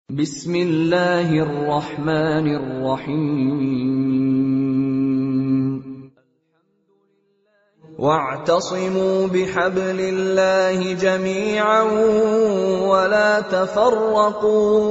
بسم الله الرحمن الرحيم واعتصموا بحبل الله جميعا ولا تفرقوا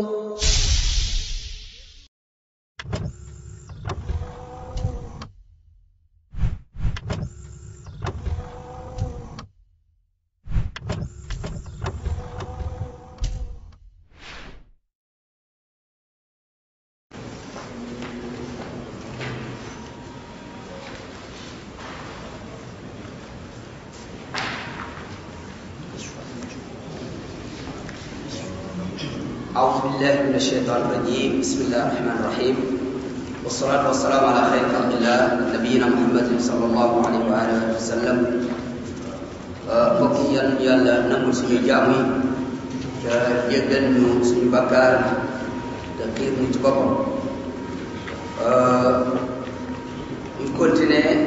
أعوذ بالله من الشيطان الرجيم بسم الله الرحمن الرحيم والصلاة والسلام على خير خلق الله نبينا محمد صلى الله عليه وآله وسلم mbokk yi yal yàlla nangul suñu jaamu yi te jéggal ñu suñu bakkaar te xiir ñu ci boppam ñu continuer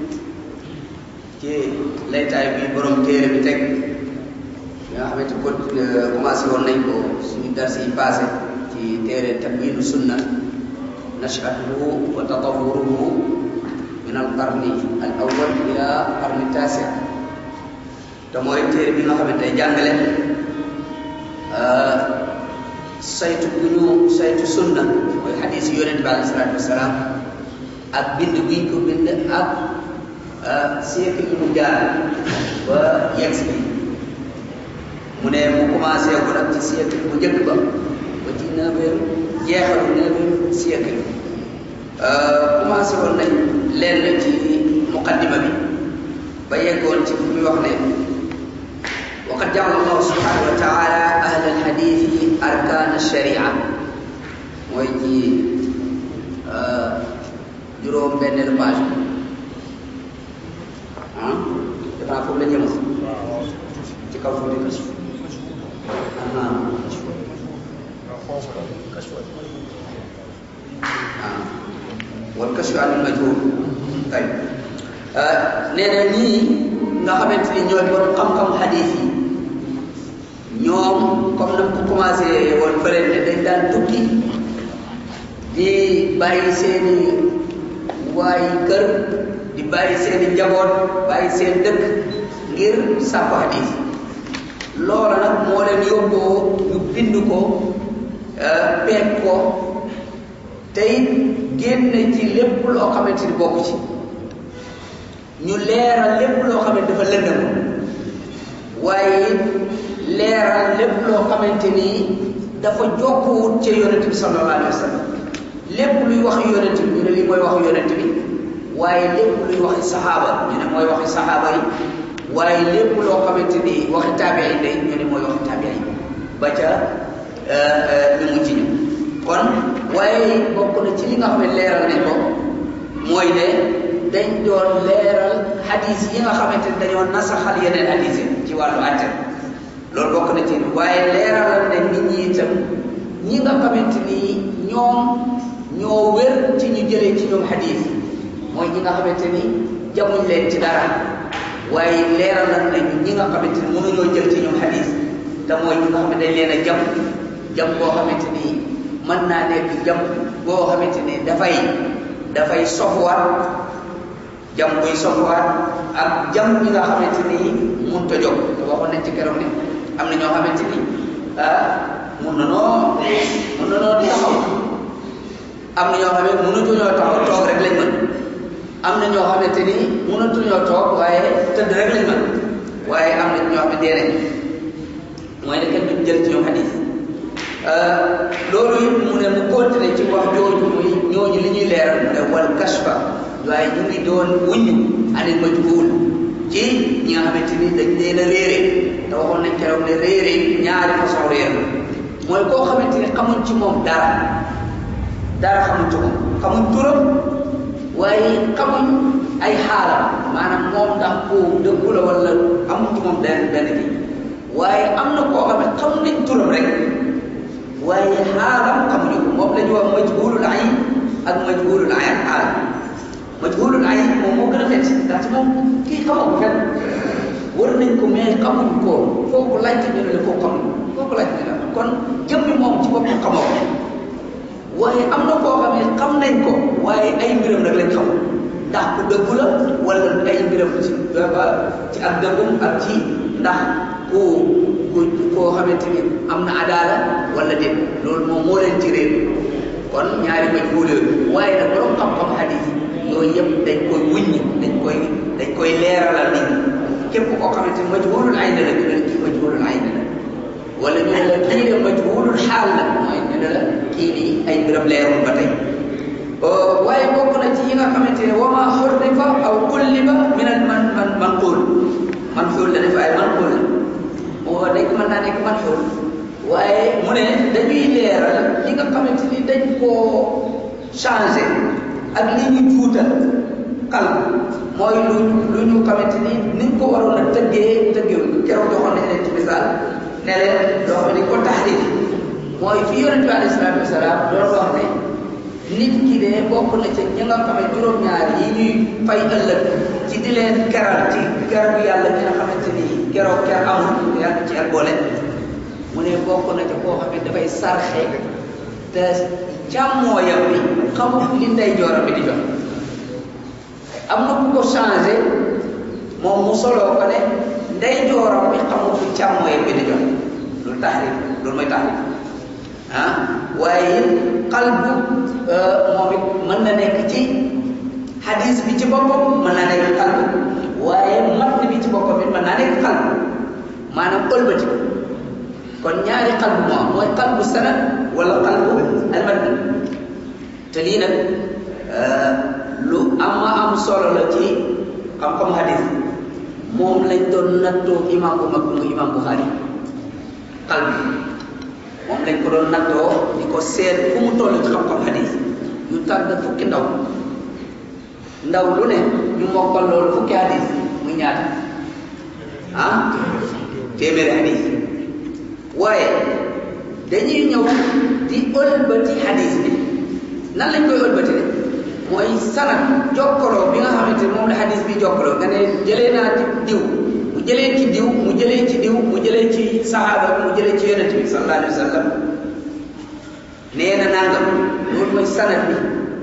ci laytaay bi borom téere bi teg nga xamante ko commencé woon nañ ko suñu dars yi passé ci téere tamyiinu sunna nashatuhu wa tatawuruhu min al qarni al awwal ila qarni taasi te mooy téere bi nga xamante ne jàngale saytu bu ñu saytu sunna mooy xadis yi yonente bi alayhi salaatu wasalaam ak bind buñ ko bind ak siècle yi mu jaar ba yegg si mu ne mu commencé ko nag ci siècle bu njëkk ba ba ci neuvième jeexalu neuvième siècle commencé woon nañ lenn ci muqaddima bi ba yeggoon ci muy wax ne waqad jaala allahu subhanahu wa taala ahla alhadithi arkaan alsharia mooy ci juróom benneelu page bi ah defe naa foofu la ñëma ci kaw tuuti kas wal kashfu anil majhul tay nee na ñii nga xamante ni ñooy borom xam-xam xadiis yi ñoom comme na ko commencé woon fële ne dañ daan tukki di bàyyi seeni waayi kër di bàyyi seeni njaboot bàyyi seen dëkk ngir sàkku xadiis loola nag moo leen yóbboo ñu bind ko peeg ko te it génne ci lépp loo xamante ni bokk ci ñu leeral lépp loo xamante dafa lëndëm waaye leeral lépp loo xamante ni dafa jokkuwut ca yonent bi sallallahu alayhi wa sallam lépp luy wax yonent bi ñu ne lii mooy wax yonent bi waaye lépp luy waxi saxaaba ñu ne mooy waxi saxaaba yi waaye lépp loo xamante ni waxi taabiin day ñu ne mooy waxi taabiin ba ca ñu mu ci ñu kon waaye bokk na ci li nga xam ne leeral nañ ko mooy ne dañ doon leeral hadis yi nga xamante ni dañoo nasaxal yeneen hadis yi ci wàllu àtte loolu bokk na ci waaye leeralal ne nit ñi itam ñi nga xamante ni ñoom ñoo wér ci ñu jëlee ci ñoom hadis mooy ñi nga xamante ni jamuñ leen ci dara waaye leeralal nañu ñi nga xamante ni mënuñoo jël ci ñoom hadis te mooy ñi nga xam ne dañ leen a jam jam boo xamante ni mën naa nekk jam boo xamante ni dafay dafay sofuwaat jam buy sofuwaat ak jam ñi nga xamante ni mënut a jóg te waxoon nañ ci keroog ne am na ñoo xamante ni ah mun na noo mun na noo taxaw am na ñoo xam ne mënatuñoo taxaw toog rek lañ mën am na ñoo xamante ni mënatuñoo toog waaye tëdd rek lañ mën waaye am na ñoo xam ne dee nañ mooy ne kenn duñ jël ci ñoom xadis loolu it mu ne mu continuer ci wax jooju muy ñooñu li ñuy leeral mu ne wal kashfa waaye ñu ngi doon wuññu anil majhul ci ñi nga xamante ni dañ leen a réere te waxoon nañ keroog ne réere ñaari façon réer mooy koo xamante ni xamuñ ci moom dara dara xamuñ ci moom xamuñ turam waaye xamuñ ay xaalam maanaam moom ndax ku dëggu la wala amuñ ci moom benn benn bi waaye am na koo xam ne xam nañ turam rek waaye xaalam xamuñu ko moom la ñu wax majhulul ayn ak majhulul ayn xaal majhulul ayn moom moo gën a metti ndax ci moom kii xamoo ko fenn war nañ ko mais xamuñ ko foo ko laajte ñu ne la koo xamuñ foo ko laajte ñu ne la kon jëmmi moom ci boppam xamoo ko waaye am na koo xam ne xam nañ ko waaye ay mbiram nag lañ xamul ndax ku dëggu la wala ay mbiram ci ci ak dëggum ak ci ndax ku ku koo xamante ni am na adaala wala déet loolu moom moo leen ci réer kon ñaari majhuul yooyu waaye nag borom xam-xam xadiis yooyu yëpp dañ koy wuññi dañ koy dañ koy leeralal nit ñi képp koo xamante ni majhuulul ayn la ñu ne kii majhuulul ayn la wala ñu ne la kii de majhuulul xaal la mooy ñu ne la kii nii ay mbiram leerul ba tey waaye bokk na ci yi nga xamante ne wa ma xurrifa aw kulliba min al man man manquul manquul la def ay manquul la moo dañ mën naa nekk manquul waaye mu ne dañuy leeral li nga xamante ni dañ koo changé ak li ñu juutal kal mooy lu lu ñu xamante ni niñ ko waroon a tëggee tëggee keroog joxoon nañ leen ci misaal ne leen loo xam ne ko taxrif mooy fi yonente bi alayhi salaatu wasalaam doon wax ne nit ki de bokk na ca ñi nga xam ne juróom-ñaar yi ñuy fay ëllëg ci di leen keral ci keroog yàlla ki nga xamante ni keroog ker amul yàlla ci ak boole mu ne bokk na ca koo xam ne dafay sarxe te càmmooyam bi xamul li ndey jooram bi di jox am na ku ko changé moom mu soloo ko ne ndey jooram bi xamul li càmmooyam bi di jox loolu taxrif loolu mooy taxrif ah waaye qalbu moom it mën na nekk ci hadis bi ci boppam mën naa nekk qalbu waaye matn bi ci boppam it mën naa nekk qalbu maanaam ëlbati kon ñaari qalbu moo am mooy qalbu sanad wala qalbu almatn te lii nag lu am am solo la ci xam-xam hadis moom lañ doon nattoo imam bu mag mu imam Bukhari qalbu moom lañ ko doon nattoo di ko seet fu mu toll ci xam-xam hadis ñu tànn fukki ndaw ndaw lu ne ñu mokkal loolu fukki hadis muy ñaata ah téeméeri hadis waaye dañuy ñëw di ëlbati hadis bi nan lañ koy ëlbati de mooy sanad jokkaloo bi nga xamante ne moom la hadis bi jokkaloo nga ne jëlee naa ci diw mu jëlee ci diw mu jëlee ci diw mu jëlee ci sahaaba bi mu jëlee ci yonente bi sallallahu alayhi wa sallam nee na nangam loolu mooy sanad bi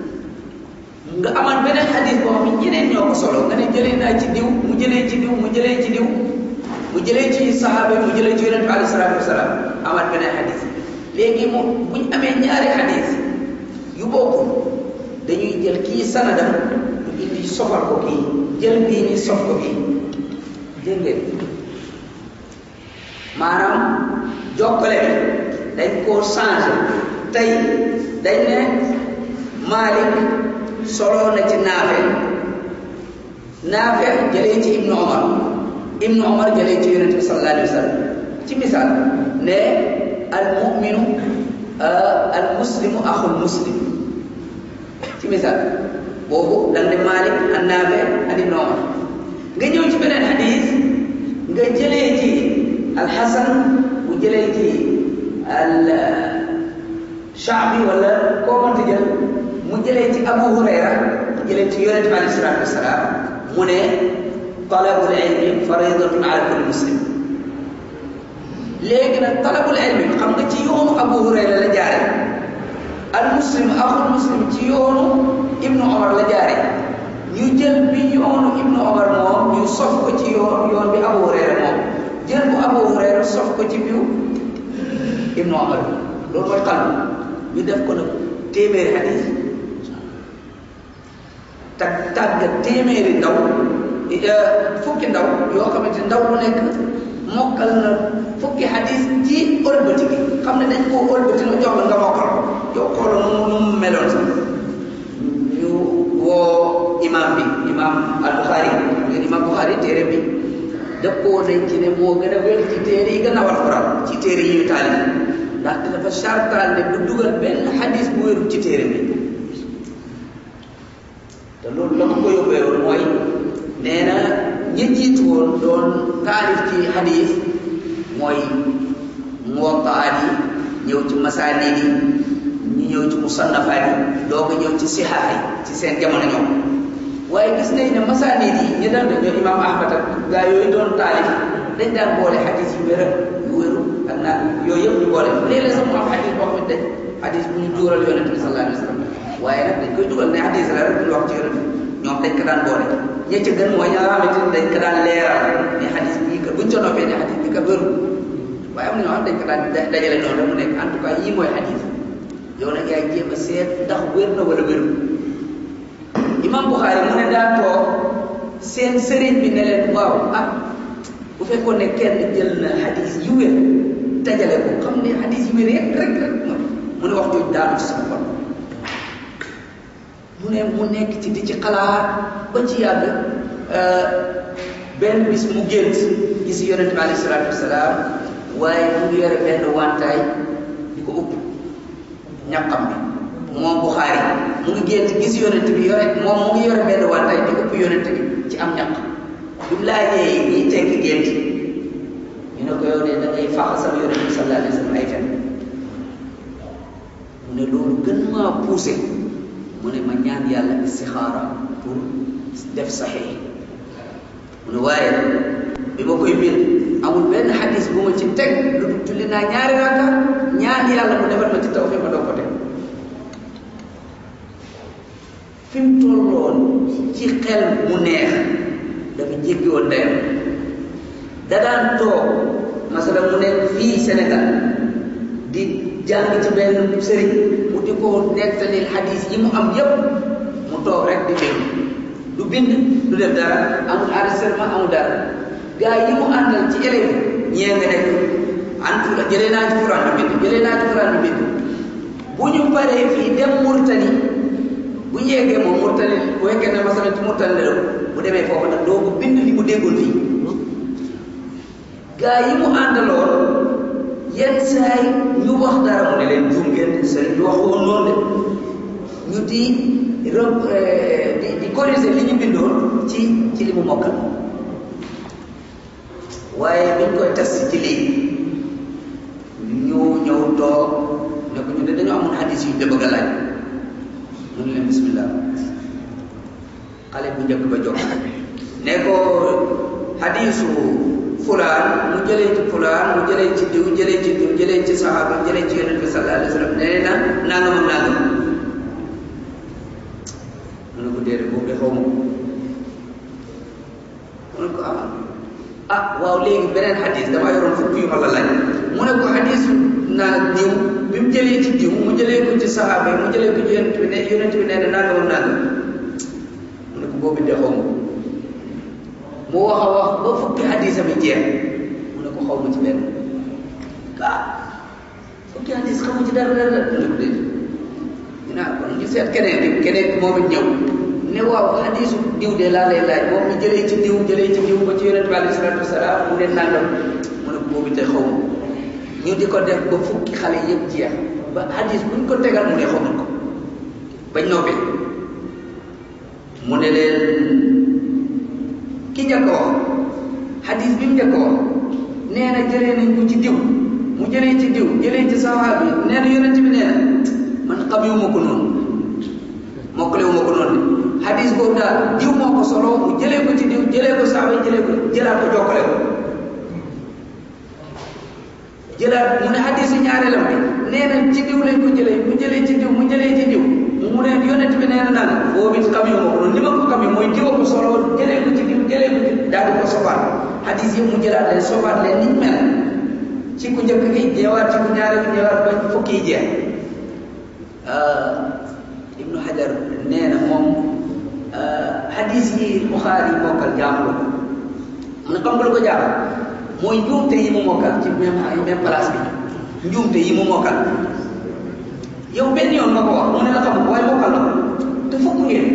nga amaat beneen xadis boo xam ne ñeneen ñoo ko solo nga ne jëlee naa ci diw mu jëlee ci diw mu jëlee ci diw mu jëlee ci sahaaba bi mu jëlee ci yonente bi alayhi salaatu wasalaam amaat beneen xadis léegi moom buñ amee ñaari xadis yu bokkul dañuy jël kii sanadam du indi sofal ko kii jël bii ni sof ko kii dégg ngeen maanaam jokkale bi dañ koo changé tey dañ ne Malik soloo na ci Naafe Naafe jëlee ci Ibnu Omar Ibnu Omar jëlee ci Yonent bi sallallahu alayhi wa sallam ci misaal ne al muminu al muslimu axul muslim ci misaal boobu dal ne Malik an Naafe an Ibnu Omar nga ñëw ci beneen xadis nga jëlee ci alxasan mu jëlee ci al shaabi wala koo mënti jël mu jëlee ci abu hurayra mu jëlee ci yonente bi alayhi salaatu wasalaam mu ne talabul ilmi faridatun ala kulli muslim léegi nag talabul ilmi xam nga ci yoonu abu hurayra la jaare al muslim axul muslim ci yoonu ibnu omar la jaare ñu jël bi yoonu ibnu omar moom ñu sof ko ci yoon yoon bi abu hurayra moom jël bu abu hurayra sof ko ci biu ibnu omar loolu mooy xalbu ñu def ko nag téeméeri hadis tag tàggat téeméeri ndaw fukki ndaw yoo xamante ndaw lu nekk mokkal na fukki hadis ci ëlbati gi xam ne dañ koo ëlbati na jox la nga mokkal ko yow xoolal nu mu nu mu meloon sax ñu woo imam bi imam al Bukhari ngeen imam Bukhari téere bi dëppoo nañ ci ne moo gën a wér ci téere yi gën a war Alxuraan ci téere yi ñu taalif ndaxte dafa chartaal ne du dugal benn xadis bu wérul ci téere bi te loolu la ko ko yóbbee woon mooy nee na ñi jiitu woon doon taalif ci xadis mooy muwattaat yi ñëw ci masaanid yi ñu ñëw ci musannafaat yi doo ko ñëw ci sixaax yi ci seen jamono ñoom waaye gis nañ ne masaanid yi ñi daan dañoo imaam ahmad ak gaa yooyu doon taalif dañ daan boole xadis yu wér yu wéru ak naan yooyu yëpp ñu boole léeg-léeg sax mu am xadis boo xam ne dañ hadis bu ñu duural yonente bi sallallahu alayhi wa sallam waaye nag dañ koy dugal ne hadis la rek duñ wax ci yonente bi ñoom dañ ko daan boole ña ca gën mooy ña nga xamante ni dañ ko daan leeral ne hadis bii kat buñ ca noppee ne hadis bi kat wérul waaye am na ñoo xam dañ ko daan dajale noonu rek mu nekk en tout cas yii mooy hadis yow nag yaay jéem a seet ndax wér na wala wérul imam Bukhari mu ne daa toog seen sëriñ bi ne leen waaw ah bu fekkoon ne kenn jël na hadis yu wér dajale ko xam ne hadis yu wér rek rek rek mu ne wax jooju daanu ci sama xol mu ne mu nekk ci di ci xalaat ba ci yàgg benn bis mu gént gis yonente bi alayhi salaatu wasalaam waaye mu ngi yore benn wantaay di ko upp ñaqam bi moom Buxaari mu ngi gént gis yonente bi yore moom mu ngi yore benn wantaay di upp yonente bi ci am ñaq bi mu laajee ñiy tekki gént ñu ne ko yow de da ngay faxasal yonente bi sallallahu alayhi wa sallam ay fen mu ne loolu gën maa poussé mu ne ma ñaan yàlla istixaara pour def saxiix mu ne waaye bi ma koy bind amul benn xadis bu ma ci teg lu dul julli naa ñaari rakka ñaan yàlla mu defal ma ci tawfiq ma doog ko teg fi mu tolloon ci xel mu neex dafa jéggi woon dayam da daan toog masala mu nekk fii Sénégal di jàng ci benn sëriñ mu di ko nettalil xadis yi mu am yépp mu toog rek di bind du bind du def dara amul enregistrement amul dara gars yi mu àndal ci élèves ñee nga nekk antu la jëlee naa ci Quran bi bind jëlee naa ci Quran bi bind bu ñu paree fii dem Murtani bu ñu yeggee moom Murtani bu fekkee ne masala ci Murtani la bu demee foofu nag doo ko bind li mu déggoon fii gars yi mu àndaloon yenn saa yi ñu wax dara mu ne leen juum ngeen sëriñ bi wax woon noonu de ñu di di di corriger li ñu bindoon ci ci li mu mokkal waaye biñ koy test ci lii ñu ñëw toog ne ko ñu de dañoo amoon hadis yu ñu bëgg a laaj mu ne leen bismillah xale bu njëkk ba jóg ne ko hadisu fulaan mu jëlee ci fulaan mu jëlee ci diw jëlee ci diw jëlee ci saxaaba jëlee ci yonent bi sallallahu alayhi wa sallam nee na nangam ak nangam mu ne ko déedéet boobu de xaw ma ko mu ne ko ah ah waaw léegi beneen xadis damaa yoroon fukki yu ma la laaj mu ne ko xadis naa diw bi mu jëlee ci diw mu jëlee ko ci saxaaba yi mu jëlee ko ci yonent bi ne yonent bi nee na nangam ak nangam mu ne ko boobu de xaw ma ko mu wax a wax ba fukki hadisa bi jeex mu ne ko xaw ma ci benn ah fukki hadis xaw ma ci dara dara mu ne ko déedéet ñu naan kon ñu seet keneen di keneen moom it ñëw ne waaw hadisu diw de laa lay laaj moom ñu jëlee ci diw jëlee ci diw ba ci yonente bi alayhi salatu wasalaam mu ne nangam mu ne ko boobu te xaw ma ñu di ko def ba fukki xale yëpp jeex ba hadis buñ ko tegal mu ne xamuñ ko bañ noppee mu ne leen ki njëkk wax hadis bi mu njëkk wax nee na jëlee nañ ko ci diw mu jëlee ci diw jëlee ci saxaaba bi nee na yonent bi nee na man xamewuma ko noonu mokkalewuma ko noonu de hadis boobu daal diw moo ko solo mu jëlee ko ci diw jëlee ko saxaaba yi jëlee ko jëlaat ko jokkale ko jëlaat mu ne hadis yi ñaareelam bi nee na ci diw lañ ko jëlee mu jëlee ci diw mu jëlee ci diw mu ne yonent bi nee na naan boobu it xam yu ma ko noonu li ma ko xam yi mooy diwa ko solo jëlee ko ci diw jëlee ko ci daal di ko sobaat hadis yi mu jëlaat leen sobaat leen niñ mel ci ku njëkk gi jeewaat ci ku ñaare gi jeewaat ba fukki yi jeex ibnu hajar nee na moom hadis yi buxaari yi mokkal jaaxlu ko mu ne xam nga lu ko jaaxal mooy njuumte yi mu mokkal ci même même place bi njuumte yi mu mokkal yow benn yoon nga ko wax mu ne la xam waaye mokkal la te fukk ngeen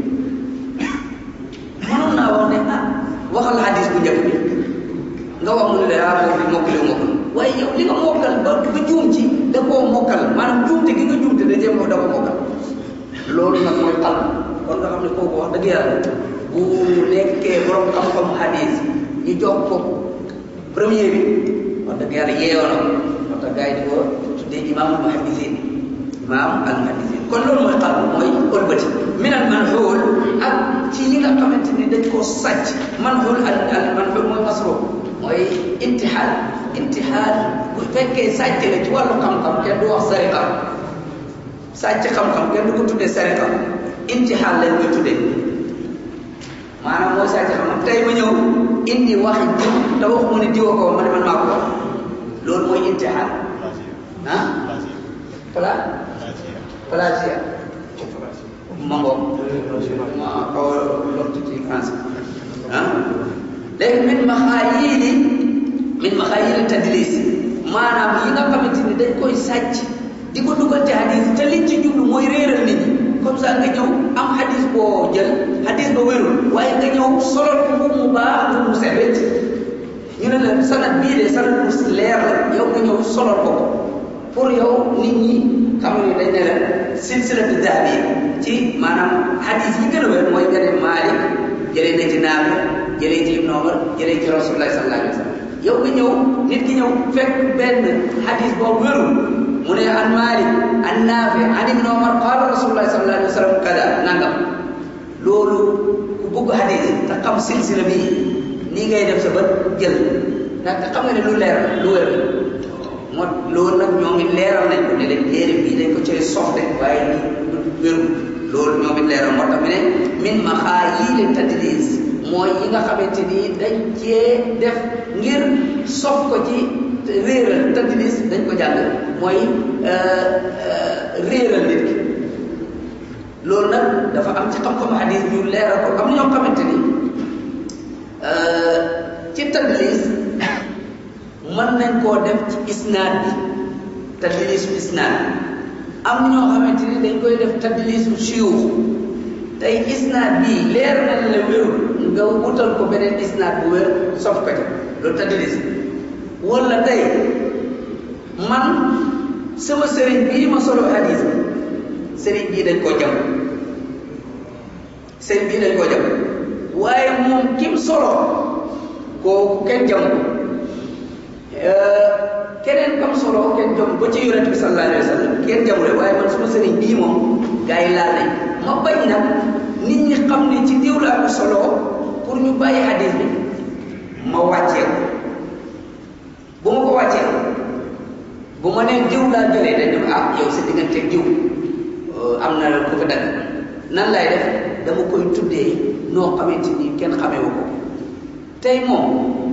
mënoon naa wax ne ah waxal hadis bu njëkk bi nga wax mu ne la ah boobu mokkale mokkal waaye yow li nga mokkal ba ba juum ci da koo mokkal maanaam juumte gi nga juumte da jéem da ko mokkal loolu nag mooy xal kon nga xam ne kooku wax dëgg yàlla bu nekkee borom xam-xam hadis ñu jox ko premier bi wax dëgg yàlla yeeyoo na moo tax gars yi di ko tuddee imaamul muhaddisin imaam al muhaddisin kon loolu mooy xal mooy ëlbati minal manxuul ak ci li nga xamante ni dañ koo sàcc manxuul al al manxuul mooy masruq mooy intixaal intixaal bu fekkee sàcc la ci wàllu xam-xam kenn du wax sariqa sàcc xam-xam kenn du ko tuddee sariqa intixaal lañ koy tuddee maanaam mooy sàcc xam-xam tey ma ñëw indi waxi diw te waxuma ne diwa ko ma ne man maa ko wax loolu mooy intixaal ah pla plagiat ma ngoog ma xaw a lottu ci français ah léegi min maxaayili min maxaayili tadlis maanaam yi nga xamante ni dañ koy sàcc di ko dugal ci hadis te liñ ci jublu mooy réeral nit ñi comme ça nga ñëw am hadis boo jël hadis ba wérul waaye nga ñëw solol ko bu mu baax bu mu set wecc ñu ne la sanad bii de sanad bu leer la yow nga ñëw solol ko ko pour yow nit ñi xam ne dañ ne la silsilatu dahabi ci maanaam hadis yi gën a wér mooy nga dem Maalik jëlee na ci Naafi jëlee ci Ibn Omar jëlee ci Rasulullah sallallahu alayhi wa sallam yow nga ñëw nit ki ñëw fekk benn hadis boobu wérul mu ne an Maalik an Naafi an Ibn Omar qaala Rasulullah sallallahu alayhi wa sallam kada nangam loolu ku bëgg hadis te xam silsila bi nii ngay def sa bët jël ndax xam nga ne lu leer lu wér moo loolu nag ñoom it leeral nañ ko ne leen téere bii dañ ko cay soxle waaye ni du wéru loolu ñoom it leeral moo tax mu ne min maxaayili tadlis mooy yi nga xamante ni dañ cee def ngir sof ko ci réeral tadlis dañ ko jàng mooy réeral nit ki loolu nag dafa am ci xam-xamu hadis ñu leeral ko am na ñoo xamante ni ci tadlis mën nañ koo def ci isnaad bi tadlisu isnaad am ñoo xamante ni dañ koy def tadlisu siyuux tey isnaad bii leer na la wérul nga wutal ko beneen isnaad bu wér sof ko ci loolu tadlis wala tey man sama sëriñ bii ma solo hadis bi sëriñ bii dañ koo jam sëriñ bii dañ koo jam waaye moom kim solo kooku kenn jam ko keneen kam solo kenn jom ba ci yonent bi sallallahu alayhi wa sallam kenn jamule waaye man suma sëriñ bii moom gars yi laal nañ ma bañ nag nit ñi xam ne ci diw laa ko solo pour ñu bàyyi hadis bi ma wàccee ko bu ma ko wàccee bu ma nee diw laa jëlee dañ dem ah yow sa diggante diw am na ku fa dagg nan lay def dama koy tuddee noo xamante ni kenn xamewu ko tey moom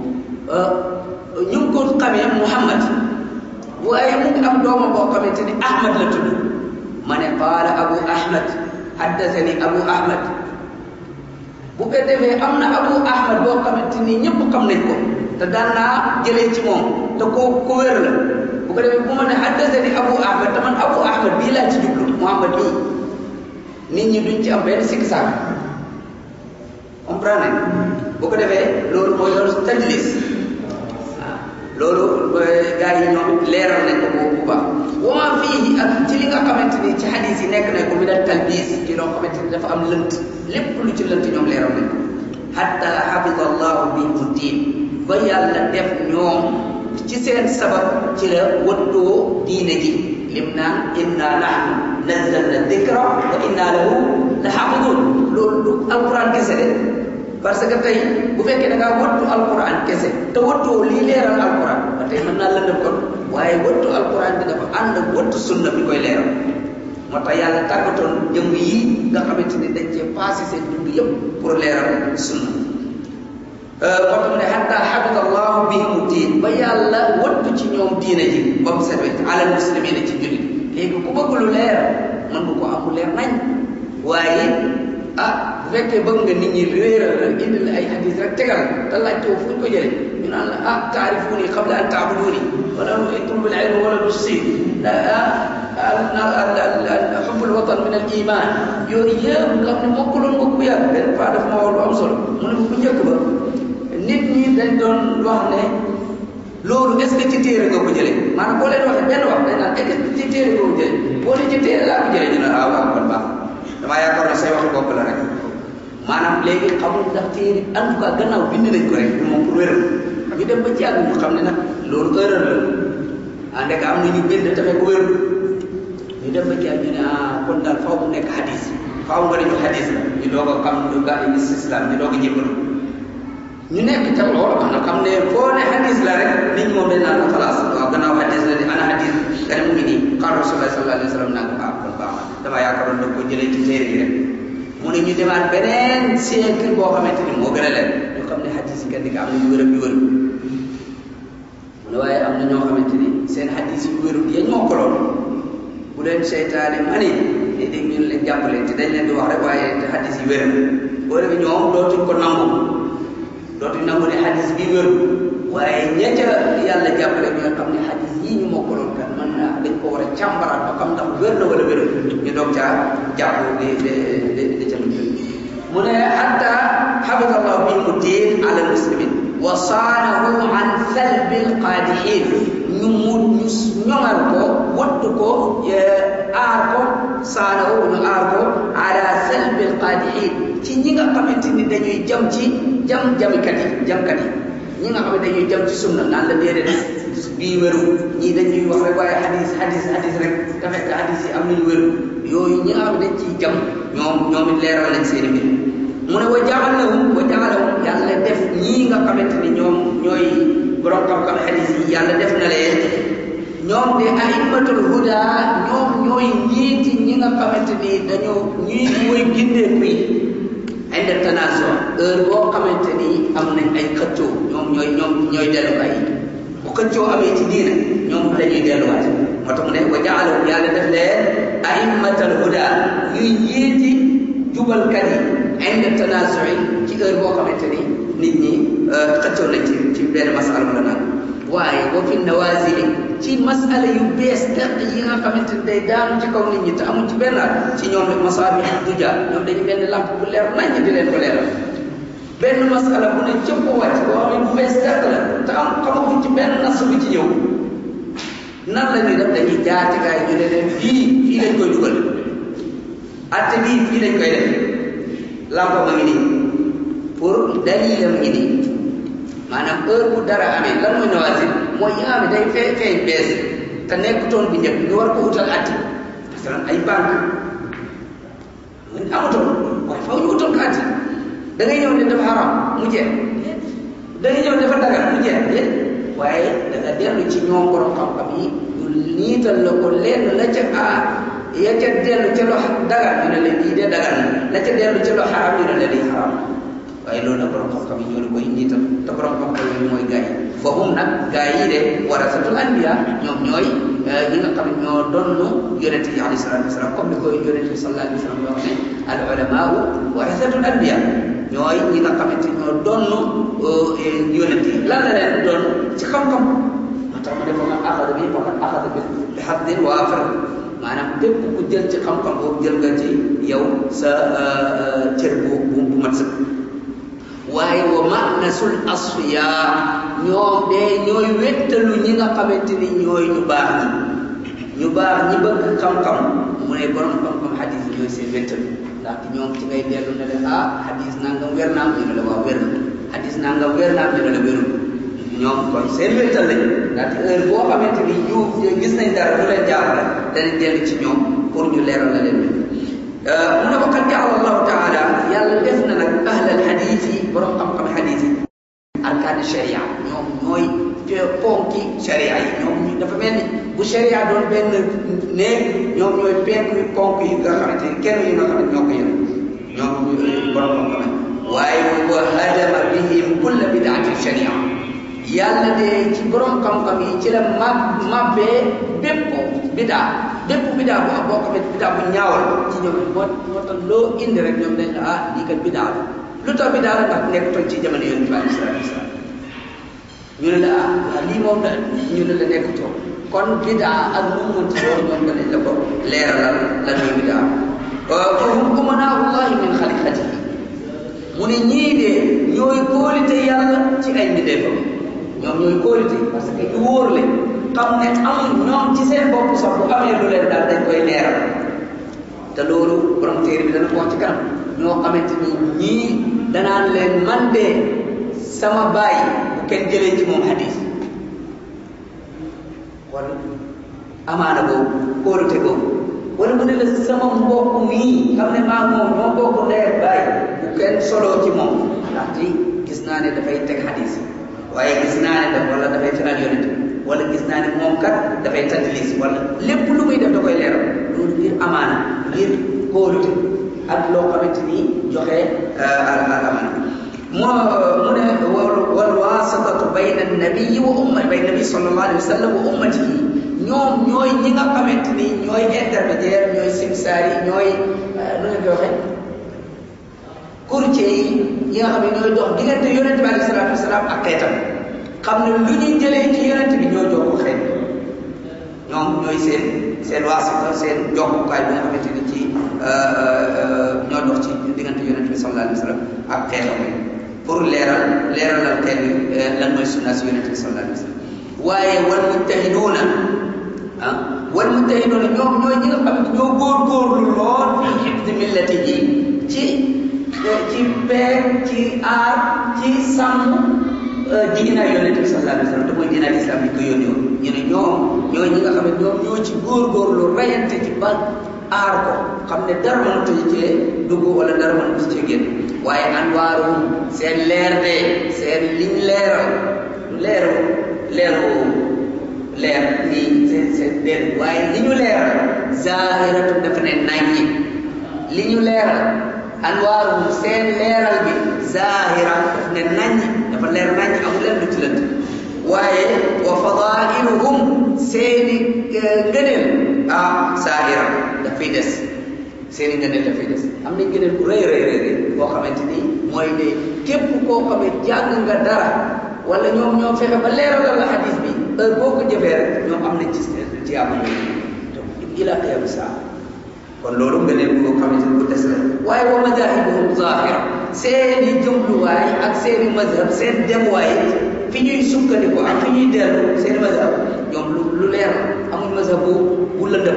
ñu ngi ko xamee Muhammad waaye mu ngi am doomam boo xamante ni Ahmad la tudd ma ne qaala Abu Ahmad haddasani Abu Ahmad bu ko defee am na Abu Ahmad boo xamante ni ñëpp xam nañ ko te daan naa jëlee ci moom te koo ko wér la bu ko defee bu ma ne haddasani Abu Ahmad te man Abu Ahmad bii laa ci jublu Muhammad bii nit ñi duñ ci am benn sikk saak comprendre bu ko defee loolu mooy loolu tadlis loolu gars yi ñoom leeral nañ ko boobu bu baax wama fii ak ci li nga xamante ni ci hadis yi nekk nañ ko mi dal talbis ci loo xamante ni dafa am lënt lépp lu ci lënt ñoom leeral nañ ko hatta xafida allahu bihimu diin ba yàlla def ñoom ci seen sabab ci la wattoo diine ji lim naan inna nahnu nazzalna dikra wa inna lahu la xafidun loolu du alquran kese de parce que tey bu fekkee da ngaa wattu alquran kese te wattoo lii leeral alquran ba tey mën naa lëndëm kon waaye wattu alquran bi dafa ànd ak wattu sunna bi koy leeral moo tax yàlla tàggatoon jëmm yi nga xamante ni dañ cee passé seen dund yëpp pour leeral sunna moo tax mu ne xatta xabita allahu bihimu diin ba yàlla wattu ci ñoom diine ji ba mu set wecc alal muslimina ci jullit léegi ku bëgg lu leer mën nga ko am leer nañ waaye ah bu fekkee bëgg nga nit ñi réeral la indi la ay hadis rek tegal te laajte fu ñu ko jëlee ñu naan la ah taarifuni qabla an taabuduni wala itlubul ilm wala du si xubbul watan min al iman yooyu yëpp nga xam ne mokkaloon nga ku yàgg benn fois daf ma wax lu am solo mu ne bu njëkk ba nit ñi dañ doon wax ne loolu est ce que ci téere nga ko jëlee maanaam boo leen waxee benn wax dañ naan est ce que ci téere nga ko jëlee boo ne ci téere laa ko jëlee ñu ne ah waaw kon baax damaa yaakaar ne say waxi bopp la rek maanaam léegi xamul ndax téere en tout cas gannaaw bind nañ ko rek ñu moom pour wéral ñu dem ba ci àgg ñu xam ne nag loolu erreur la ah ndek am na ñu bind tamit ko wéral ñu dem ba ci àgg ñu ne ah kon daal faaw mu nekk hadis faaw nga ne ñu hadis la ñu doog a xam ñu gaa yi islam ñu doog a jébbalu ñu nekk ca loolu am na xam ne foo ne hadis la rek nit ñi moom dañ naan la xalaas waaw gannaaw hadis la di ana hadis nga ne mu ngi nii xaar rasulullah sallallahu alayhi wa sallam naa ko ah kon baax na damaa yaakaaroon da ko jëlee ci téere yi rek mu ne ñu demaat beneen siècle boo xamante ni moo gën a leen ñu xam ne hadis yi kenn di am na yu wér ak yu wér mu ne waaye am na ñoo xamante ni seen hadis yu wérul yañ moo ko lool bu leen seytaane mani ni dégg ñu leen jàppale te dañ leen di wax rek waaye te hadis yi wér boo defee ñoom dootuñ ko nangu dootuñ nangu ne hadis bi wér waaye ña ca yàlla jàppale ñoo xam ne hadis yii ñu mokkaloon kat man naa dañ ko war a càmbaraat ba xam ndax wér na wala wérul ñu doog caa jàpp di di di di ca mu ne hatta xafida allahu bihim diin ala muslimin wa saanahu an salbi alqaadihin ñu mu ñu ñoŋal ko wattu ko aar ko saanahu ñu aar ko ala salbi alqaadihin ci ñi nga xamante ni dañuy jam ci jam jamikat yi jamkat yi ñi nga xam ne dañuy jam ci sunna naan la déedéet bii wéru ñii dañuy wax rek waaye hadis hadis hadis rek te fekk hadis yi am nañu wéru yooyu ñi nga xam ne dañ ciy jam ñoom ñoom it leeral nañ seen mbir mu ne wa jaalahum wa jaalahum yàlla def ñii nga xamante ni ñoom ñooy borom xam-xam hadis yi yàlla def na leen ñoom de aimmatul huda ñoom ñooy njiiti ñi nga xamante ni dañoo ñii mooy gindeeku yi inde tanaso heure boo xamante ni am nañ ay xëccoo ñoom ñooy ñoom ñooy delluwaay yi bu xëccoo amee ci diina ñoom dañuy delluwaat moo tax mu ne wa jaalahum yàlla def leen aimmatal huda ñuy njiiti jubalkat yi inde tanaso yi ci heure boo xamante ni nit ñi xëccoo nañ ci ci benn masala wala naan waaye wa fi nawazili ci masala yu bees dëkk yi nga xamante ni day daanu ci kaw nit ñi te amul ci benn ci ñoom rek masaabi duja ñoom dañu benn lamp bu leer nañ di leen ko leeral benn masala bu ne cëpp wàcc boo xam ne bu bees dëkk la te am xamaguñ ci benn nas bu ci ñëw nan la ñuy def dañuy jaar ci gaay ñu ne leen fii fii lañ koy dugal atte bii fii lañ koy def lamp ma ngi nii pour dalilam ngi nii maanaam heure bu dara amee lan mooy nawazil mooy yi nga xam ne day fee feeñ bees te nekkutoon bu njëkk ñu war ko utal atti parce que ay banque mun amatoon waaye faw ñu utal ko atti da ngay ñëw ne dafa haram mu jeex da ngay ñëw dafa dagal mu jeex déet waaye da nga dellu ci ñoom borom xam-xam yi ñu niital la ko lenn la ca a ya ca dellu ca lo dagal ñu ne la lii de dagal na la ca dellu ca lo xaram ñu ne la lii xaram waaye loolu nag borom xam-xam yi ñoo di koy niital te borom xam-xam yi mooy gaa yi foofu nag gaa yi de warasatul anbiya ñoom ñooy ñi nga xam ne ñoo donn yonente yi alayhi salatu wasalaam comme ni koy yonente bi sallallahu alayhi wa sallam wax ne al ulamaau warasatul anbiya ñooy ñi nga xamante ñoo donn yonente yi lan la leen doon ci xam-xam moo tax ma ne fa man axada bi faqad axada bi xaddin waafir maanaam bépp ku jël ci xam-xam boobu jël nga ci yow sa cër bu bu mat sëkk waaye wa manasul asfiya ñoom de ñooy wéttalu ñi nga xamante ni ñooy ñu baax ñi ñu baax ñi bëgg xam-xam mu ne borom xam-xam xadis ñooy seen wéttalu ndaxte ñoom ci ngay dellu ne la ah xadis nangam wér naam ñu ne la waaw wér na xadis nangam wér naam ñu ne la wérul ñoom kon seen wéttal lañ ndaxte heure boo xamante ni ñu gis nañ dara lu leen jaaxle danañ dellu ci ñoom pour ñu leeral la leen mu ne ko qad jaala allahu taala yàlla def na nag ahlal xadis yi borom xam-xam xadis yi arkaani sharia ñoom ñooy ponki sharia yi ñoom ñu dafa mel ni bu sharia doon benn néeg ñoom ñooy penk yi ponk yi nga xamante ni kenn yi nga xam ne ñoo ko yor ñoom borom xam-xam waaye wa hadama bihim kulla bidaatin sharia yàlla de ci borom xam-xam yi ci la mab mabbee bépp bidaa bépp bidaa bu am boo xam ne bidaa bu ñaawal ci ñoom moo moo tax loo indi rek ñoom dañ la ah lii kat bidaa la lu tax bidaa la ndax nekkutoon ci jamono yonent bi alayhi salaatu wasalaam ñu ne la ah waaw lii moom la ñu ne la nekkutoon kon bidaa ak lu mu mënti doon ñoom danañ la ko leeralal lan mooy bidaa fa hum umanaahullahi min xaliqatihi mu ne ñii de ñooy kóolite yàlla ci ay mbindeefam ñoom ñooy kóolite parce que ñu wóor leen xam ne amul ñoom ci seen bopp sax bu amee lu leen daal dañ koy leeral te loolu borom téere bi dana ko wax ci kanam ñoo xamante ni ñii danaan leen man de sama baay bu kenn jëlee ci moom hadis wala amaana boobu kóolute boobu wala mu ne la sama mbokk mii xam ne maa moom ñoo bokk ndey ak baay bu kenn soloo ci moom ndaxte gis gis naa ne dafay teg xadis waaye gis naa ne daf wala dafay fenal yonent wala gis naa ne moom kat dafay tadlis wala lépp lu muy def da koy leeral loolu ngir amaana ngir kóolute ak loo xamante ni joxe al amaana moo mu ne wal wasitatu bayna nabii wa ummati bayna nabii sallallahu alayhi wa sallam wa ummatihi ñoom ñooy ñi nga xamante ni ñooy intermédiaire ñooy simsaar yi ñooy nu ngeen koy waxee courtier yi ñi nga xam ne ñooy dox diggante yonent bi alayhi salaatu wasalaam ak xeetam xam ne lu ñuy jëlee ci yonent bi ñoo jox ko xeet ñoom ñooy seen seen waasita seen jokkukaay bi nga xamante ni ci ñoo dox ci diggante yonent bi sallallahu alayhi wa sallam ak xeetam pour leeral leeralal xeet bi lan mooy sunna si yonent bi sallallahu alayhi wa sallam waaye wal mujtahiduuna ah wal mujtahiduuna ñoom ñooy ñi nga xam ne ñoo góorgóorlu lool fi xifdi millati ji ci ci peeg ci aar ci sàmm diina yonent bi sallallahu alayhi wa sallam te mooy diina islam bi ko yónni woon ñu ne ñoom ñooy ñi nga xam ne ñoom ñoo ci góorgóorlu rayante ci ba aar ko xam ne dara mënut a cee dugg wala dara mënut a cee génn waaye anwaarum seen leer de seen liñ leeral leeru leeru leer nii seen seen leer waaye li ñu leeral zahiratu dafa ne naññi li ñu leeral anwaarum seen leeral bi zahira daf ne naññi dafa leer naññi amul leen lu ci lënt waaye wa fadailuhum seeni ngëneel ah zahira dafay des seeni ngëneel dafay des am na ngëneel bu rëy rëy rëy boo xamante ni mooy ne képp koo xamee jàng nga dara wala ñoom ñoo fexe ba leeralal la xadis bi heure boo ko jëfee rek ñoom am nañ ci ci yàlla ila qiyam saa kon loolu nga ne boo xamante ni bu des la waaye wa madahibuhum zahira seeni jëmluwaay ak seeni mazhab seen demwaay fi ñuy sukkandiku ak fi ñuy dellu seeni mazhab ñoom lu lu leer amuñ mazhab bu bu lëndëm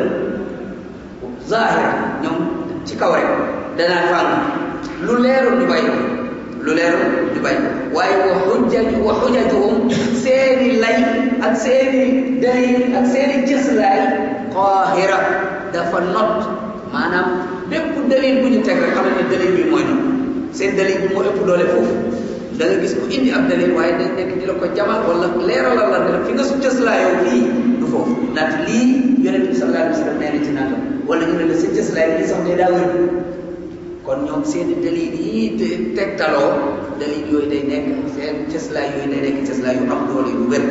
zahira ñoom ci kaw rek danaa fàng lu leerul ñu bàyyi lu leerul ñu bàyyi waaye wa xujjaju wa xujjatuhum seeni lay ak seeni dalil ak seeni cëslaay qaahira dafa not maanaam bépp dalil bu ñu teg rek xam ne dalil bi mooy not seen dalil bi moo ëpp doole foofu da nga gis ku indi ab dalil waaye dañ nekk di la ko jamal wala leeralal la ne fi nga su cëslaayoo fii du foofu ndaxte lii yonent bi sallallahu alayhi wa sallam nee na ci nangam wala ñu ne la sa cëslaay lii sax day daa wér kon ñoom seen dalil yi te tegtaloo dalil yooyu day nekk seen cëslaay yooyu day nekk cëslaay yu am doole yu wér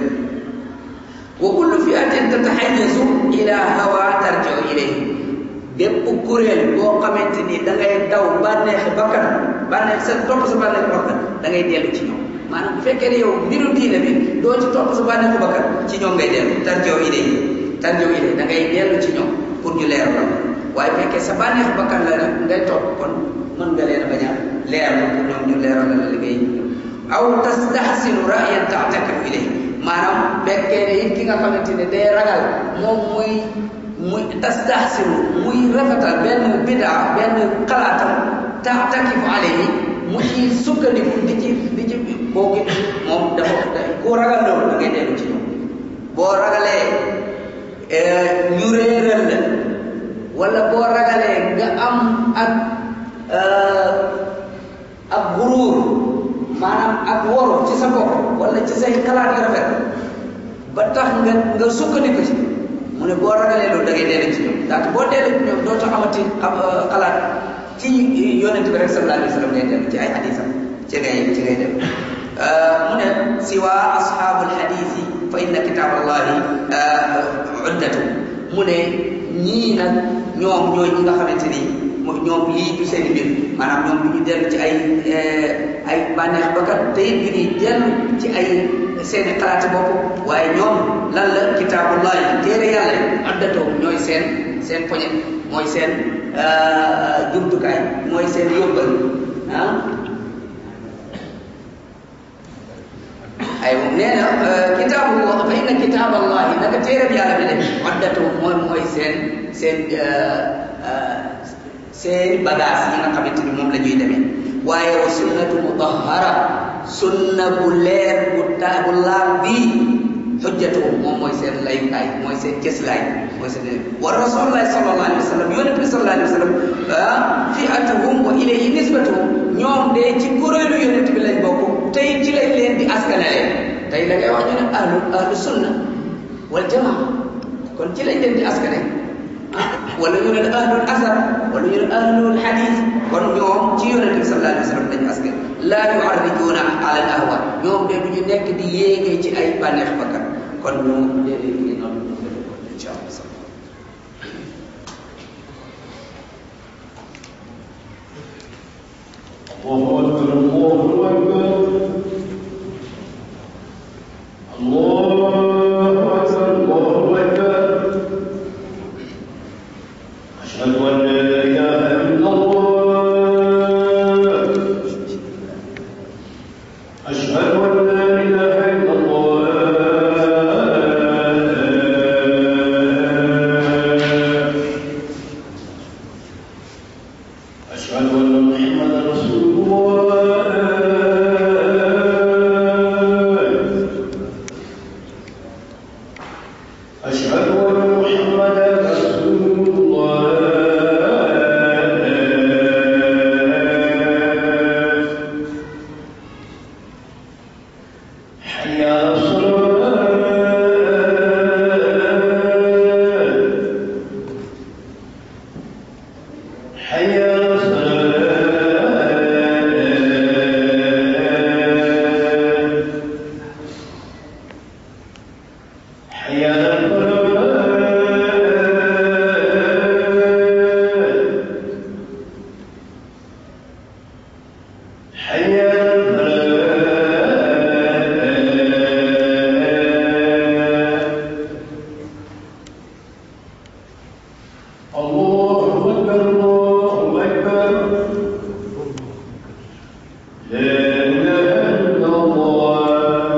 wa kullu fiatin tataxayasu ila hawa tarjiu ilayhi bépp kuréel boo xamante ni da ngay daw bànneexi bakkan bànneex sa topp sa bànneexi bakkan da ngay dellu ci ñoom maanaam bu fekkee ne yow mbiru diine bi doo ci topp sa bànneexi bakkan ci ñoom ngay dellu tarjiu ilayhi tarjiu ilayhi da ngay dellu ci ñoom pour ñu leer la waaye fekkee sa bànneexi bakkan la nag ngay topp kon mën nga leen a bañ a leer la pour ñoom ñu leeral la liggéey aw tastahsinu ra'yan ta'takifu ilayhi maanaam fekkee ne it ki nga xamante ne day ragal moom muy muy tastahsinu muy rafetal benn bidaa benn xalaatam ta'takifu alayhi mu ci sukkandiku di ci di ci boo gis moom dafa ku ragal loolu da ngay dellu ci ñoom boo ragalee ñu réeral la wala boo ragalee nga am ak ak guruur maanaam ak woru ci sa bopp wala ci say xalaat yu rafet ba tax nga nga sukkandiku ci mu ne boo ragalee loolu da ngay dellu ci ñoom ndaxte boo dellu ci ñoom dootoo amati am xalaat ci yonent bi rek sallallahu alayhi wa sallam ngay dellu ci ay xadisam ci ngay ci ngay dem mu ne siwa ashaabul xadisi fa inna kitaaballahi uddatu mu ne ñii nag ñoom ñooy ñi nga xamante ni moom ñoom lii du seen mbir maanaam ñoom du ñu dellu ci ay ay bànneex bakkat te it du ñuy dellu ci ay seeni xalaati bopp waaye ñoom lan la kitaabullahi téere yàlla addatoo ñooy seen seen poñe mooy seen jumtukaay mooy seen yóbbal ah ay nee na kitaabu fa inna kitaaballahi naka téere bi yàlla bi de addatoo mooy mooy seen seen seeni bagage yi nga xamante ni moom la ñuy demee waaye wa sunnatu mutahhara sunna bu leer bu taa bu laal bii xujjatu moom mooy seen layukaay mooy seen cëslaay mooy seen wa rasulullahi sallallahu alayhi wa sallam yonent bi sallallahu alayhi wa sallam fi'atuhum wa ilayhi nisbatuhum ñoom de ci kuréelu yonent bi lañ bokk tey ci lañ leen di askanale tey da ngay wax ñu ne ahlu ahlu sunna wal jamaa kon ci lañ leen di askane ah wala ñu ne ahlul asar wala ñu ne ahlul hadith kon ñoom ci yonente bi sallallahu alayhi wa sallam dañu askan laa yuharrijuuna ala al ahwa ñoom de du ñu nekk di yéegee ci ay bànneex bakkan kon ñoom léeg-léeg ñu noonu ñu fete ko incha allah الله أكبر الله أكبر الله أكبر الله أكبر أشهد أن لا إله إلا الله أشهد أن لا إله إلا الله أشهد أن محمدا رسول الله أشهد أن محمدا رسول الله حي على الصلاة حي على الصلاة حي على الفلاح حي على الفلاح الله أكبر الله أكبر لا إله إلا الله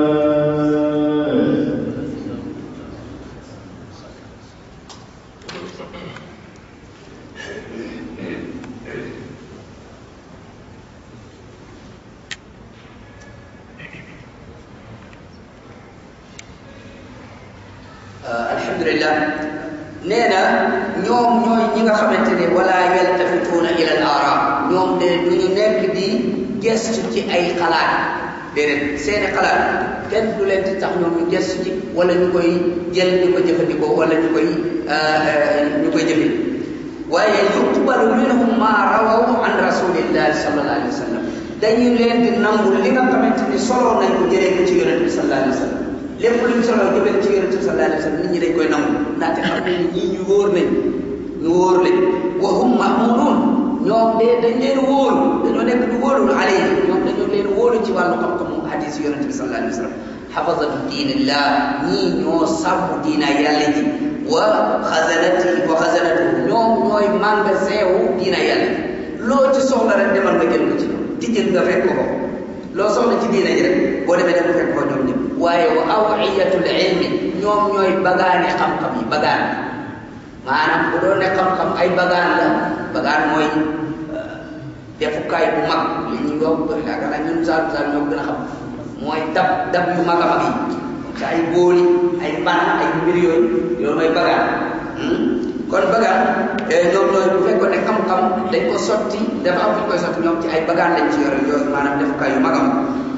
alhamdulillah nee na ñoom ñooy ñi nga xamante ne wala yaltafituuna ila al ara ñoom de du ñu nekk di gestu ci ay xalaat déedéet seeni xalaat kenn du leen di tax ñoom ñu gestu ci wala ñu koy jël di ko jëfandikoo wala ñu koy ñu koy jëfe waaye yuqbalu minhum ma rawaw an rasulillahi sallallahu alayhi wa sallam dañu leen di nangul li nga xamante ni soloo nañ ko jëlee ko ci yonente bi sallallahu alayhi wa sallam lépp luñ soloo jëlee ci yonente bi sallallahu alayhi wa sallam nit ñi dañ koy nangu ndaxte xam nañ ni ñii ñu wóor lañ ñu wóor lañ wa hum mamunuun ñoom de dañ leen wóolu dañoo nekk du wóolul alayhi ñoom dañoo leen wóolu ci wàllu xam-xamu hadis yonente bi sallallahu alayhi wa sallam xafasatu diinillah ñii ñoo sàmm diina yàlla ji wa xasanati wa xasanatu ñoom ñooy magasin wu diina yàlla ji loo ci soxla rek demal nga jël ko ci ñoom tijjil nga fekk ko loo soxla ci diina ji rek boo demee dem fekk ko ñoom ñëpp waaye wa awiyatul ilmi ñoom ñooy bagaane xam-xam yi bagaan maanaam bu doon ne xam-xam ay bagaan la bagaan mooy defukaay bu mag li ñuy wax yaakaar naa ñun saal saal ñoo gën a xam mooy dab dab yu mag a mag yi sa ay booli ay ban ay mbir yooyu loolu mooy bagaan kon bagaan ñoom ñooy bu fekkoon ne xam-xam dañ ko sotti dafa am fu ñu koy sotti ñoom ci ay bagaan lañ ci yore yooyu maanaam defukaay yu mag a mag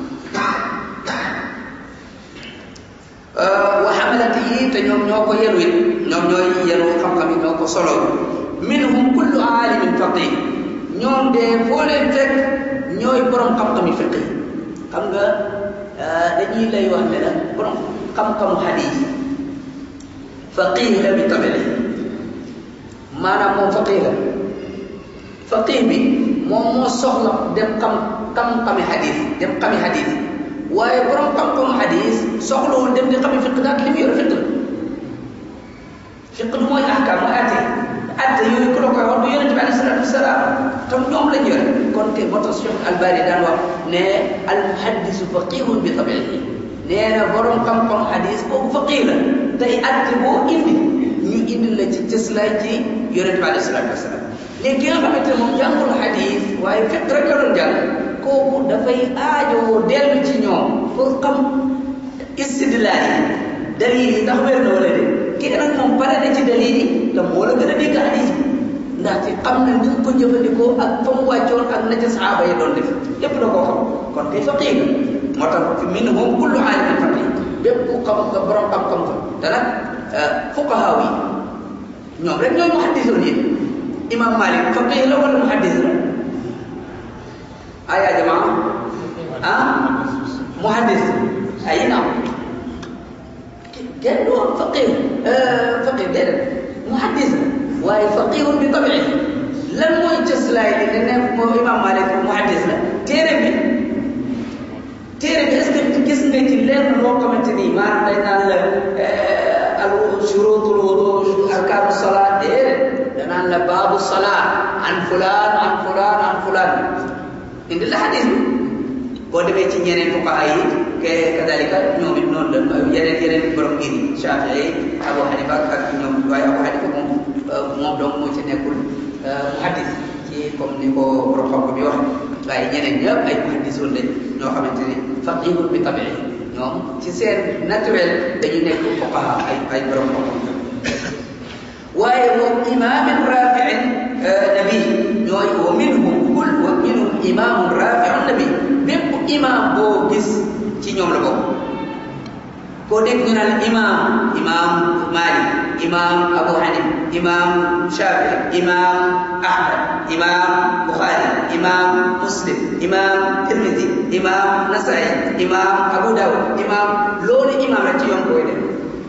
wa xamalati yi te ñoom ñoo ko yenu it ñoom ñooy yenu xam-xam yi ñoo ko solo minhum kullu aalimin faqih ñoom de foo leen fekk ñooy borom xam-xam yi fiqh xam nga dañuy lay wax ne la borom xam-xamu xadiis faqih la bi tabele maanaam moom faqih la faqih bi moom moo soxla dem xam xam-xami xadiis dem xami xadiis waaye borom xam-xamu xadiis soxlawul dem di xami fiq daal li mu yor fiq la fiq du mooy ahkaam mooy atte atte yooyu ku la koy wax du yonente bi alayhi salaatu wasalaam tam ñoom lañ yore kon kay moo tax Cheikh Albani daan wax ne al muhaddisu faqihun bi tabiihi nee na borom xam-xam xadiis boobu faqih la tey atte boo indi ñu indi la ci cëslaay ci yonente bi alayhi salaatu wasalaam léegi ki nga xamante ne moom jàngul xadiis waaye fiq rek la doon jàng kooku dafay aajoo dellu ci ñoom pour xam istidlaal yi dalil yi ndax wér na wala de kii nag moom pare na ci dalil yi te moo la gën a dégg hadis bi ndaxte xam na ni ko jëfandikoo ak fa mu wàccoon ak na ca saxaaba yi doon def lépp da koo xam kon kay faqih moo tax fi minhum kullu aalimin faqih bépp ku xam nga borom xam-xam fa te nag fuqahaa yi ñoom rek ñooy muhaddisoon yi imam Malik faqih la wala muhaddis la aya jamaa ah muhaddis ay naam kenn du wax faqih faqih déedéet muhaddis la waaye faqihun bi tabii lan mooy cëslaay li ne ne moo imam Malik muhaddis la téere bi téere bi est-ce que gis nga ci lenn loo xamante ni maanaam dañ naan la al shurutul wudu arkaanu salaat déedéet danaan la baabu salaat an fulaan an fulaan an fulaan indi la xadis bi boo demee ci ñeneen fuqaha yi ke kadalika ñoom it noonu la yeneen yeneen borom ngir yi Shafii Abu Hanifa ak ñoom waaye Abu Hanifa moom moom donc moo ci nekkul muhaddis ci comme ni ko borom xam-xam bi wax waaye ñeneen ñëpp ay muhaddisoon lañ ñoo xamante ni faqihun bi tabii ñoom ci seen naturel dañu nekk fuqaha ay ay borom xam-xam waaye moom imaamin rafiin nabi ñooy wa minhum kul wa minhum imaamun rafiun nabi bépp imaam boo gis ci ñoom la bokk koo dégg ñu naan imaam imaam Malik imaam Abu Hanif imaam Shafi imaam Ahmad imaam Bukhari imaam Muslim imaam Tirmidhi imaam Nasai imaam Abu Dawud imaam loolu imaam rek ci ñoom koy def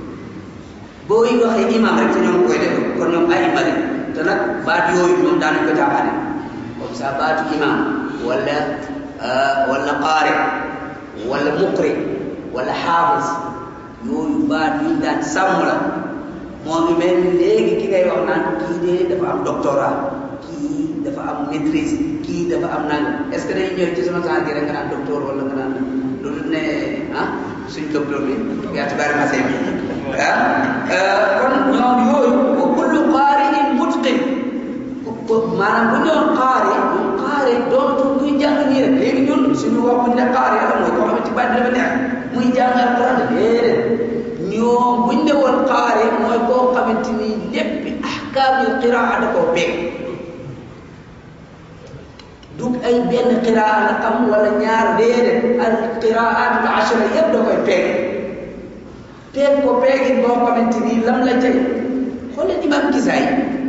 boo yi waxee imaam rek ci ñoom koy def kon ñoom ay imam te nag baat yooyu ñoom daanañ ko jaaxaane comme ça baatu imaam wala wala qaari wala muqri wala xaafis yooyu baat yu daan sàmm la moo ngi mel ni léegi ki ngay wax naan kii de dafa am doctorat kii dafa am maîtrise kii dafa am nangam est ce que dañuy ñëw ci sama genre gi rek nga naan docteur wala nga naan lu dul ne ah suñ docteur bi yaa ci bari masee bi ah kon ñoom yooyu wa kullu qaari'in mutqin maanaam bu ñoon qaari ñoom qaari doonatu muy jàng nii rek léegi ñun suñu wax buñ ne qaari la mooy koo xamante baat dafa neex muy jàng alquran déedéet ñoom buñ ne woon qaari mooy koo xamante ni lépp ahkaamil qiraa da koo beeg du ay benn qiraa la xam wala ñaar déedéet al qiraat al ashra yëpp da koy peeg peeg ko peegit boo xamante ni lam la cay xoolal imam Kisaay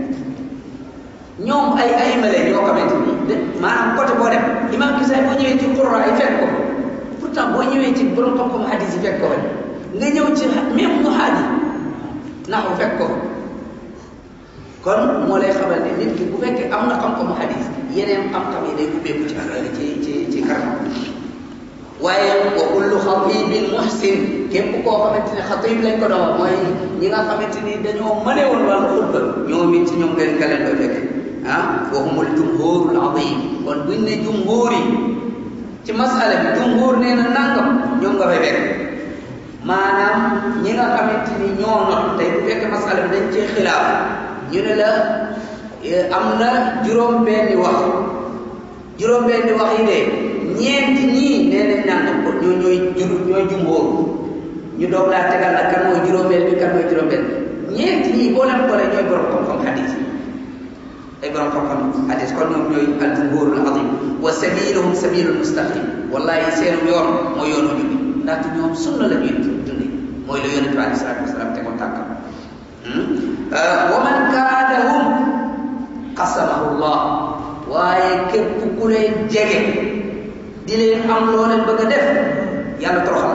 ñoom ay ay male ñoo xamante ni de maanaam côté boo dem imam Kisaay boo ñëwee ci qurra yi fekk ko pourtant boo ñëwee ci borom xam-xam hadis yi fekk ko nga ñëw ci même mu haadi naxu fekk ko kon moo lay xamal ne nit ki bu fekkee am na xam-xamu hadis yeneen xam-xam yi day ubbeeku ci ci ci ci kanam waaye wa kullu xatibin muhsin képp koo xamante ne xatib lañ ko doon mooy ñi nga xamante ni dañoo mëne woon wàllu xutba ñoom it ci ñoom ngeen nga leen koy fekk ah wa humul jumhurul azim kon buñ ne jumhur yi ci masala bi jumhur nee na nangam ñoom nga fay fekk maanaam ñi nga xamante ni ñoo not tey bu fekkee masala bi dañ cee xilaaf ñu ne la am na juróom-benni wax juróom-benni wax yi de ñeenti ñii nee nañ naan ko ñoo ñooy jur ñooy jumhóor ñu doog laa tegal la kan mooy juróomeel bi kan mooy juróomeel ñeenti ñii boo leen boolee ñooy borom xam-xam hadis ay borom xam-xam hadis kon ñoom ñooy al jumhurul azim wa sabiluhum sabilul mustaqim wallahi seen yoon mooy yoonu jubbi ndaxte ñoom sunna la ñuy dundi mooy la yonente bi alei salatu wasalaam tegoon tànkam wa man kaadahum qasamahu llah waaye képp ku leen jege di leen am loo leen bëgg a def yàlla toroxal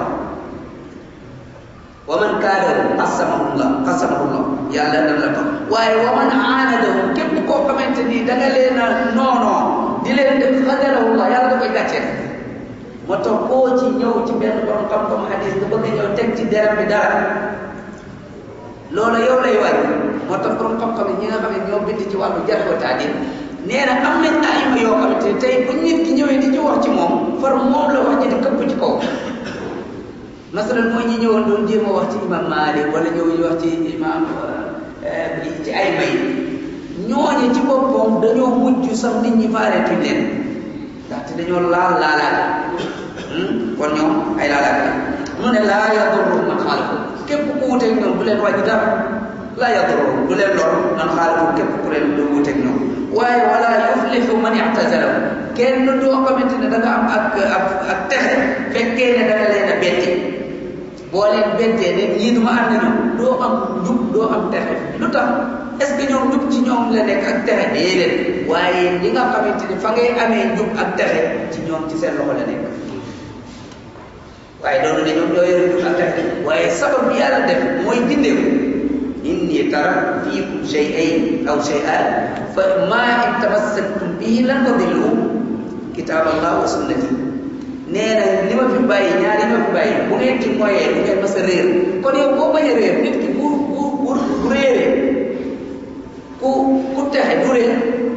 wa man kaadahum qasamahu llah qasamahu llah yàlla dana la tox waaye wa man aanadahum képp koo xamante ni da nga leen a noonoo di leen def xadalahu llah yàlla da koy gàcceel moo tax koo ci ñëw ci benn borom xam-xam hadis nga bëgg a ñëw teg ci deram bi dara loolu yow lay waay moo tax borom xam-xam yi ñi nga xam ne ñoo bind ci wàllu jarh wa taadil nee na am nañ ayima yoo xamante ne tey bu nit ki ñëwee di ci wax ci moom far moom la wax ji di këpp ci kaw masalan mooy ñi ñëwoon doon jéem a wax ci imam Malik wala ñëw ñu wax ci imam ci ay may ñooñe ci boppam dañoo mujj sax nit ñi faareetuñ leen ndaxte dañoo laal laalaat kon ñoom ay laalaat la mu ne laa yadurru man xaalafu képp ku wuteeg ñoom du leen wàññi dara laa yadurru du leen lor man xaalafu képp ku leen du wuteeg ñoom waaye wala yufli yuflihu man i'tazalahu kenn doo xamante ne da nga am ak ak ak texe fekkee ne da nga leen a bette boo leen bettee ne ñii du ma ànd ñoom doo am njub doo am texe lu tax est ce que ñoom njub ci ñoom la nekk ak texe déedéet waaye li nga xamante ne fa ngay amee njub ak texe ci ñoom ci seen loxo la nekk waaye doonu ne ñoom ñoo yore njub ak texe waaye sabab bi yàlla def mooy gindeeku inni taraktu fiikum shay'ayn aw shay'an fa ma in tamassaktum bihi lan tadillu kitab allah wa sunnati nee na li ma fi bàyyi ñaari li ma fi bàyyi bu ngeen ci moyee du ngeen mas a réer kon yow boo bañ a réer nit ki bu bu bu bu réeree ku ku texe du réer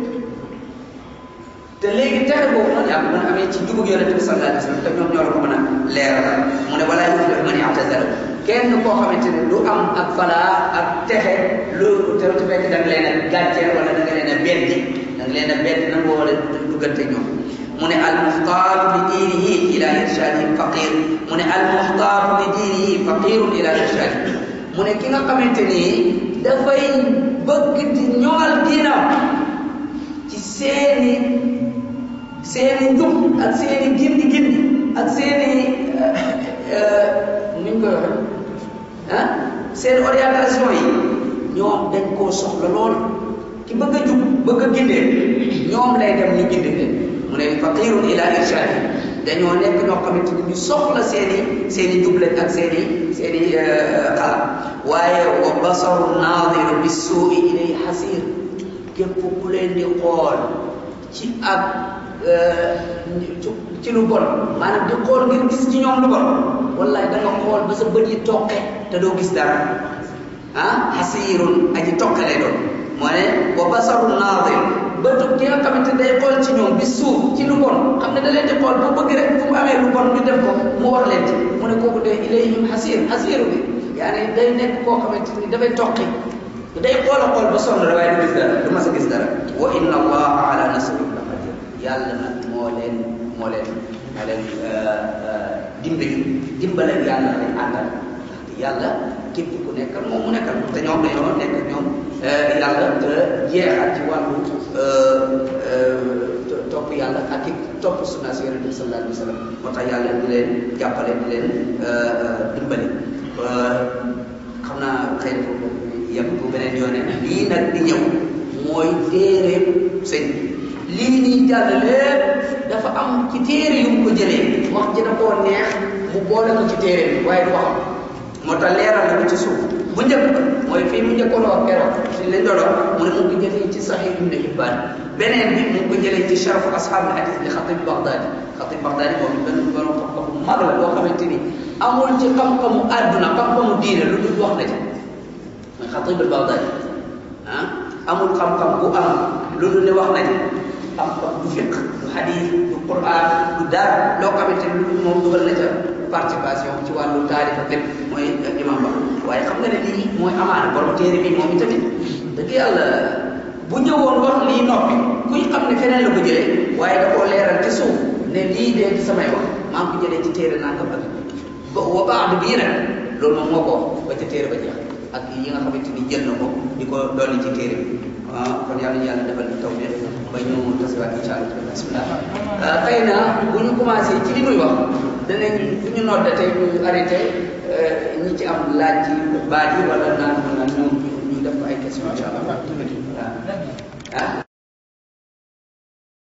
te léegi texe boobu noonu yaa ko mën a amee ci jubug yonente bi sallallahu alayhi wa sallam te ñoom ñoo la ko mën a leeral mu ne walaa yuflihu man i'tazala kenn koo xamante ne du am ak falaa ak texe loolu te te fekk da nga leen a gàcceel wala da nga leen a beddi da nga leen a beddi na nga war a duggante ñoom mu ne al muxtaaru li diinihi ila irshadihi faqir mu ne al muxtaaru li diinihi faqirun ila irshadihi mu ne ki nga xamante ni dafay bëgg di ñoŋal diinam ci seeni seeni njub ak seeni gindi gindi ak seeni nuñ koy waxee ah seen orientation yi ñoom dañ koo soxla lool ki bëgg a jub bëgg a gindee ñoom lay dem ñu gindi leen mu ne faqirun ila irshadi dañoo nekk ñoo xamante ni ñu soxla seen i seen i jubleen ak seen i seen i xalaat waaye wa basaru naadiru bi suui ilay xasir képp ku leen di xool ci ak ci lu bon maanaam di xool ngir gis ci ñoom lu bon wallahi da nga xool ba sa bët yi toqe te doo gis dara ah xasirun aji toqe lay doon moo ne wa basaru naadir bëtu ki nga xamante day xool ci ñoom bi suuf ci lu bon xam ne da leen di xool bu bëgg rek fu mu amee lu bon ñu def ko mu wax leen ci mu ne kooku de ilayhim xasir xasiru bi yaani day nekk koo xamante ni dafay toqi day xool a xool ba sonn rek waaye du gis dara du mas a gis dara wa inna allaha ala nasrihim la qadir yàlla nag moo leen moo leen moo leen dimbali dimbaleen yàlla lay àndal yàlla képp ku nekkal moom mu nekkal te ñoom dañoo nekk ñoom yàlla te jeexal ci wàllu topp yàlla ak i topp sunna si yonente bi sallallahu alayhi wa sallam moo tax yàlla di leen jàppale di leen dimbali xam naa xëy na foofu yem bu beneen yoone lii nag di ñëw mooy téere sëñ lii nii jàll lépp dafa am ci téere yu mu ko jëlee wax ji da koo neex mu boole ko ci téere bi waaye du waxam moo tax leeral na ko ci suuf bu njëkk ba mooy fii mu njëkkoon wax keroog fi lañ doon wax mu ne mu ngi ko jëlee ci Sahih Ibn Hibban beneen bi mu ngi ko jëlee ci Sharaf Ashabul Hadith li Xatib Baghdadi Xatib Baghdadi moom benn borom xam-xam bu mag la boo xamante ni amul ci xam-xamu àdduna xam-xamu diine lu dul wax na ci mooy Xatib Baghdadi ah amul xam-xam bu am lu dul ne wax na ci xam-xam du fiq du hadith du Quran du dara loo xamante ni lu moom dugal na ca participation ci wàllu taarix ak lépp mooy imam ba waaye xam nga ne lii mooy amaana borom téere bi moom itamit dëgg yàlla bu ñëwoon wax lii noppi kuy xam ne feneen la ko jëlee waaye da koo leeral ci suuf ne lii dee ci samay wax maa ngi ko jëlee ci téere nangam ak ba wa baax bii nag loolu moom moo ko ba ca téere ba jeex ak yi nga xamante ni jël na ko di ko dolli ci téere bi ah kon yàlla ñu yàlla defal taw bi ba ñu tasiwaat incha allah bismillah xëy na bu ñu commencé ci li muy wax danañ bu ñu nodde tey ñu arrêté ñi ci am laaj ci baat yi wala naan naan ñoom ñu def ko ay question incha allah waaw ah